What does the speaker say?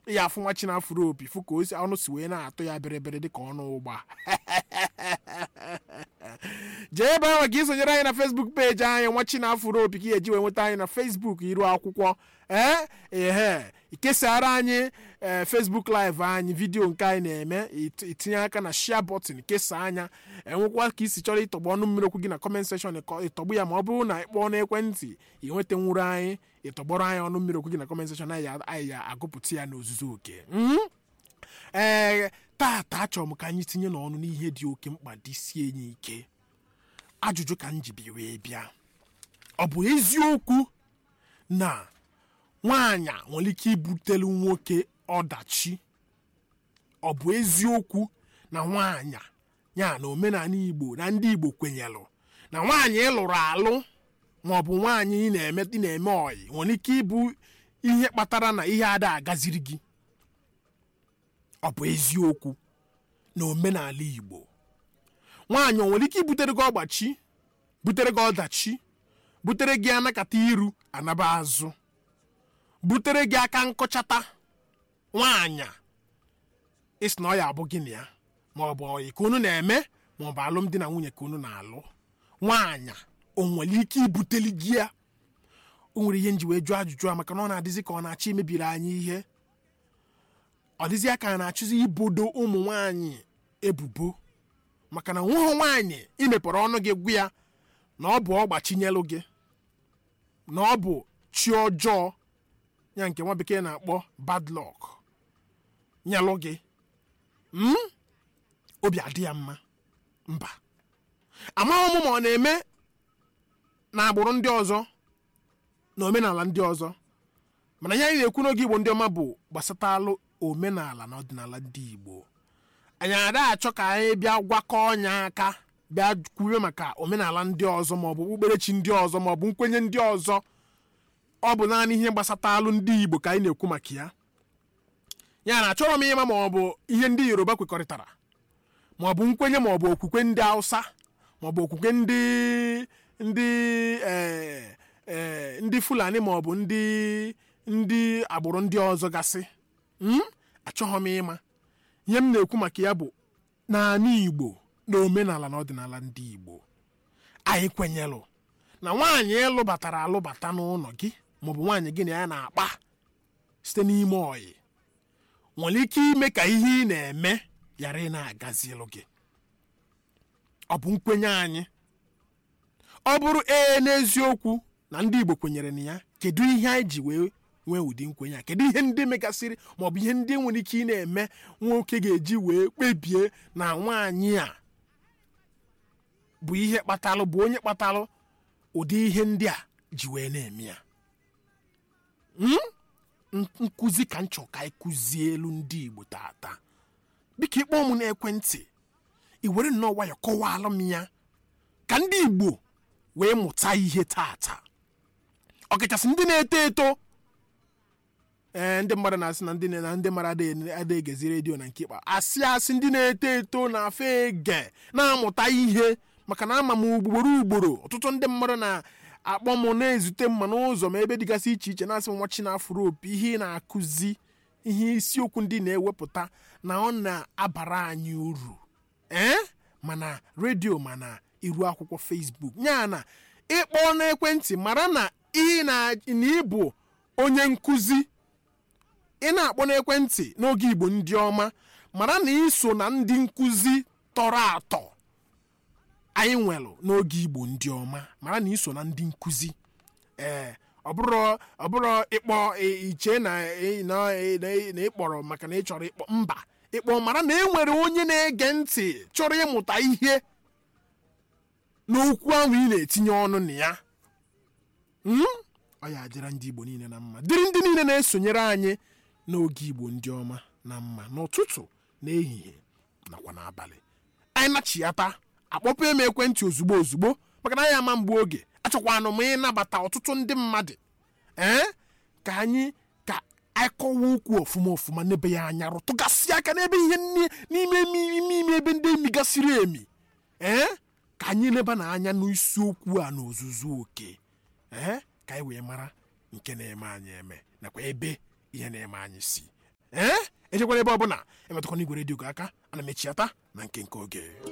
ya afụ nwa chinafụrụ opi fụ ka o si ọnụ si wee na-atụ ya bịrịbịrị dịka ọnụ ụgba jee ebe ahụ ka isonyere anyị na facebook peji anyị nwa chinafụrụ opi ka eji wee nweta anyị na facebook iru akwụkwọ ee ehe ikesara anyị ee facebook live anyị vidiyo nke anyị na-eme it- itinye aka na share button kesaa anya enwekwa ka isi chọrọ ịtọgbu ọnụ mmiri okwu gị na comment section ịkọ- ịtọgbu ya ma ọ bụrụ na ịkpọọ n'ekwentị ị nwetanwuru anyị ịtọgbọrọ anyị ọnụ mmiri okwu gị na comment section anyị ya- anyị ya agụpụta ya n'ozuzu oke Mhm. ee tata achọrọ m ka anyị tinye n'ọnụ n'ihe dị oke mkpa dị sie enyi ike ajụjụ ka m ji bi wee bịa ọ bụ eziokwu na nwaanyị a nwere ike ibutelu nwoke ọdachi ọ bụ eziokwu na nwaanyị ya na omenala igbo na ndị igbo kwenyelụ na nwaanyị ịlụrụ alụ ma ọ bụ nwaanyị ị na-eme ị na-eme ọyị nwere ike ịbụ ihe kpatara na ihe ada agaziri gị ọ bụ eziokwu na omenala igbo nwaanyị o nwere ike ibutere gị ọgbachi butere gị ọdachi butere gị anakata iru anaba azụ butere gị aka nkọchata nwaanyị a, ịsị na ọ ya abụ gị na ya ma ọ bụ ọyị ka unu na-eme ma ọ bụ alụmdi na nwunye ka unu na-alụ nwaanyị a, o nwere ike ibuteli gị ya o nwere ihe nji wee jụọ ajụjụ a maka na ọ na-adịzi ka ọ na-achọ imebiri anyị ihe ọ dịzị ka a na-achụzi ibodo ụmụ nwaanyị ebubo maka na nwa nwaanyị imepere ọnụ gị gwa ya na ọ bụ ọgbachinyelụ gị na ọ bụ chi ọjọọ ya nke nwa bekee na-akpọ bad luck nyelụ gị Mm? obi adị ya mma mba amaghị m ma ọ na-eme na agbụrụ ndị ọzọ na omenala ndị ọzọ mana ihe anyị na-ekwu n'oge igbo ndị ọma bụ gbasatalụ omenala na ọdịnala ndị igbo anyị ada achọ ka anyị bịa gwakọ ọnya aka bịa kwuwe maka omenala ndị ọzọ maọbụ okpukperechi ndị ọzọ maọbụ nkwenye ndị ọzọ ọ bụ naanị ihe gbasatalụ ndị igbo ka anyị na-ekwu maka ya ya na achọrọ m ịma maọbụ ihe ndị yoruba kwekọrịtara maọbụ nkwenye maọbụ okwukwe ndị hausa maọbụ okwukwe ndị ndị eh, eh, ndị fulani maọbụ ndị ndị agbụrụ ndị ọzọ gasị Mm? achọghị m ịma ihe m na-ekwu maka ya bụ naanị igbo na omenala na ọdịnala ndị igbo anyị kwenyelụ na nwaanyị ịlụbatara alụbata n'ụlọ gị maọbụ nwaanyị gị na ya na-akpa site n'ime ọyị nwere ike ime ka ihe ị na-eme ghara ị na-agazilụ gị ọ bụ nkwenye anyị ọ bụrụ ee n'eziokwu na ndị igbo kwenyere na ya kedu ihe anyị ji wee nwee ụdị nkwenye a kedu ihe ndị megasịrị maọbụ ihe ndị nwere ike ị na-eme nwoke ga-eji wee kpebie na nwaanyị a bụ ihe kpatalụ bụ onye kpatalụ ụdị ihe ndị a ji wee na-eme ya Mm? N- nkụzi ka m chọrọ ka anyị kụzie elu ndị igbo tata biko ịkpọ m n'ekwentị i were nnọọ nwayọ kọwalụ m ya ka ndị igbo wee mụta ihe tata ọkachasị ndị na-eto eto ee ndị mmadụ na-asị na ndị na ndị mmadụ adịghị adịghị egezi redio na nke ikpa asị asị ndị na-eto eto na-afọ ege na-amụta ihe maka na ama m ugboro ugboro ọtụtụ ndị mmadụ na-akpọ m na-ezute mma n'ụzọ ma ebe dịgasị iche iche na-asị m nwa chinafụrụ opi ihe ị na-akụzi ihe isiokwu ndị na-ewepụta na ọ na-abara anyị uru ee mana redio mana iru akwụkwọ facebook ya na ịkpọ n'ekwentị mara na ị na na ịbụ onye nkụzi ị na-akpọ n'ekwentị n'oge igbo ndị ọma mara na iso na ndị nkụzi tọrọ atọ anyị nwelụ n'oge igbo ndị ọma mara na iso na ndị nkụzi ee ọ bụrụ ọ bụrụ ịkpọ ị- iche na ị- na ị- na ị- na ịkpọrọ maka na ị chọrọ ịkpọ mba ịkpọ mara na e nwere onye na-ege ntị chọrọ ịmụta ihe n'okwu ahụ ị na-etinye ọnụ na ya Mm? ọ ya adịra ndị igbo niile na mma dịrị ndị niile na-esonyere anyị n'oge igbo ndị ọma na mma n'ụtụtụ n'ehihie nakwa n'abalị anyị nachiyata akpọpụ m ekwentị ozugbo ozugbo maka na anyị ama mgbe oge achọkwanụ m ịnabata ọtụtụ ndị mmadụ ee ka anyị ka anyị kọwa okwu ọfụma ọfụma n'ebe ya anya rụtụgasị aka n'ebe ihe nni- n'ime ime ime ime ebe ndị emigasịrị emi ee ka anyị leba na anya n'isiokwu a n'ozuzu oke ee ka anyị wee mara nke na-eme anyị eme nakwa ebe ihe na-eme anyị si ee echekwana ebe ọbụla emetụkwana igwe redio gị aka ana m echiata na nke nke oge